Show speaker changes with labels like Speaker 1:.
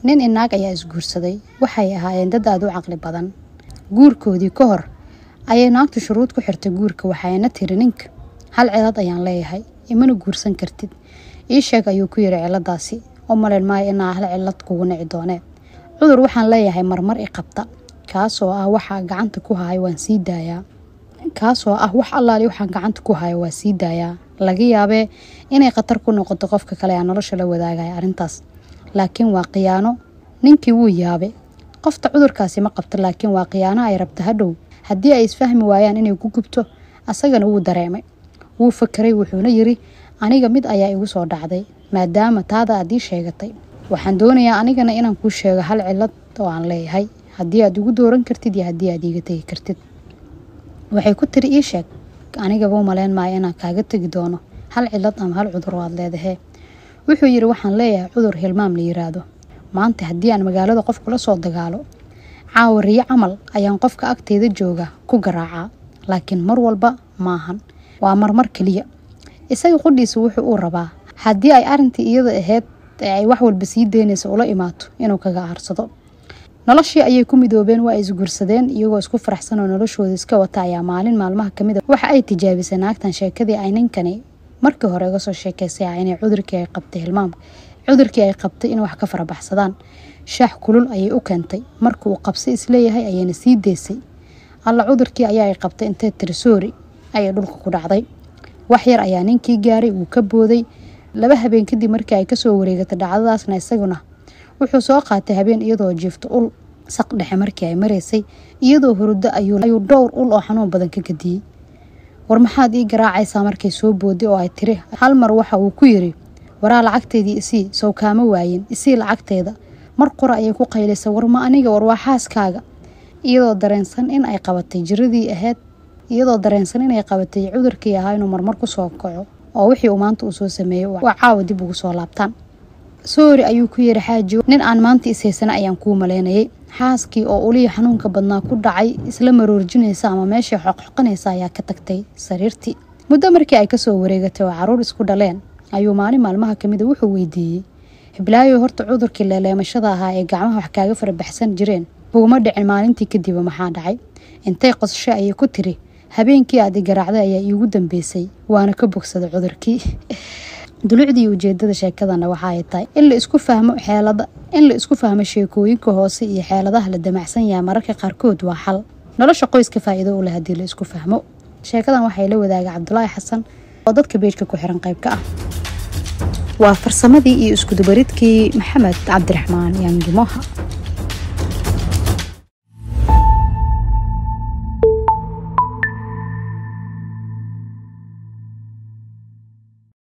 Speaker 1: nin inaag ayaa isguursaday waxay ahaayeen dad aada u caqli badan guurkoodii ka hor ayay naagtu shuruud ku xirtay guurka waxayna tiri ninka hal cilad ayaan leeyahay imana guursan kartid ii sheeg ayuu ku yiri ciladaasi u maleyn maayo inaa hal cilad kugu nici doonee cudur waxaan leeyahay marmar i qabta kaasoo ah waxaa gacanta ku haya waan sii daayaa kaasoo ah wax allaali waxaan gacanta ku hayo waa sii daayaa laga yaabee inay khatar ku noqoto qofka kale aa nolosha la wadaagaya arrintaas laakiin waa khiyaano ninkii wuu yaabe qofta cudurkaasi ma qabto laakiin waa khiyaano ay rabta hadhow haddii ay isfahmi waayaan inay ku gubto asagana wuu dareemay wuu fakeray wuxuuna yiri aniga mid ayaa igu soo dhacday maadaama taada aad ii sheegatay waxaan doonayaa anigana inaan kuu sheego hal cilad oo aan leeyahay haddii aad igu dooran kartid iyo haddii aad iiga tegi kartid waxay ku tiri ii sheeg anigaba u maleyn maayo inaan kaaga tegi doono hal cilad ama hal cudur oo aad leedahee wuxuu yiri waxaan leeyahay cudur hilmaam la yiraahdo maanta haddii aan magaalada qof kula soo dagaalo caawariyo camal ayaan qofka agteeda jooga ku garaacaa laakiin mar walba maahan waa marmar keliya isaga qudhiisa wuxuu uu rabaa haddii ay arintii iyada ahayd ee ay wax walba sii daynaysa ula imaato inuu kaga aarsado noloshii ayay ku midoobeen waa isguursadeen iyagoo isku faraxsan oo noloshooda iska wata ayaa maalin maalmaha kamid a waxa ay tijaabisay naagtan sheekadii ay ninkani markii hore uga soo sheekaysay ah inay cudurkii ay qabtay hilmaamka cudurkii ay qabtay in wax ka farabaxsadaan shaax kulul ayay u keentay marka uu qabsay isleeyahay ayayna sii deysay alla cudurkii ayaa ay qabtay intay tiri soori ayay dhulka ku dhacday wax yar ayaa ninkii gaaray wuu ka booday laba habeen kadib markii ay kasoo wareegatay dhacdadaasna isaguna wuxuu soo qaatay habeen iyadoo jiifto ul saq dhexe markii ay maraysay iyadoo hurdo ayuu dhowr ul oo xanuun badan ka gadiyey war maxaad ii garaacaysaa markay soo booday oo ay tiri hal mar waxa uu ku yiri waraa lacagteedii isii sow kaama waayin isii lacagteeda mar qura ayay ku qaylisay war ma aniga war waa xaaskaaga iyadoo dareensan in ay qabatay jiradii ahayd iyadoo dareensan inay qabatay cudurkii ahaa inuu marmar kusoo kaco oo wixii uu maanta uu soo sameeyey waa caawa dib ugu soo laabtaan soori ayuu ku yiri xaaji nin aan maanta ishaysana ayaan kuu maleynayay xaaskii oo ulihii xanuunka badnaa ku dhacay isla maroorjinaysa ama meeshai xoqxoqanaysa ayaa ka tagtay sariirtii muddo markii ay kasoo wareegatay oo caruur isku dhaleen ayuu maalin maalmaha kamida wuxuu weydiiyey hiblaayo horta cudurkii leeleemashada ahaa ee gacmaha wax kaaga farabaxsan jireen kuguma dhicin maalintii kadiba maxaa dhacay intay qosasho ayay ku tiri habeenkii aad i garaacday ayaa iigu dambeysay waana ka bogsaday cudurkii dulucdii ujeedada sheekadana waxa ay tahay in la isku fahmo xeelada in la isku fahmo sheekooyinka hoose iyo xeeladaha la damacsan yahay mararka qaarkood waa xal nolosha qoyska faa'iido u leh haddii la isku fahmo sheekadan waxay la wadaagay cabdulaahi xasan oo dadka beejka ku xiran qayb ka ah waa farsamadii iyo iskudubaridkii maxamed cabdiraxmaan yaangimoha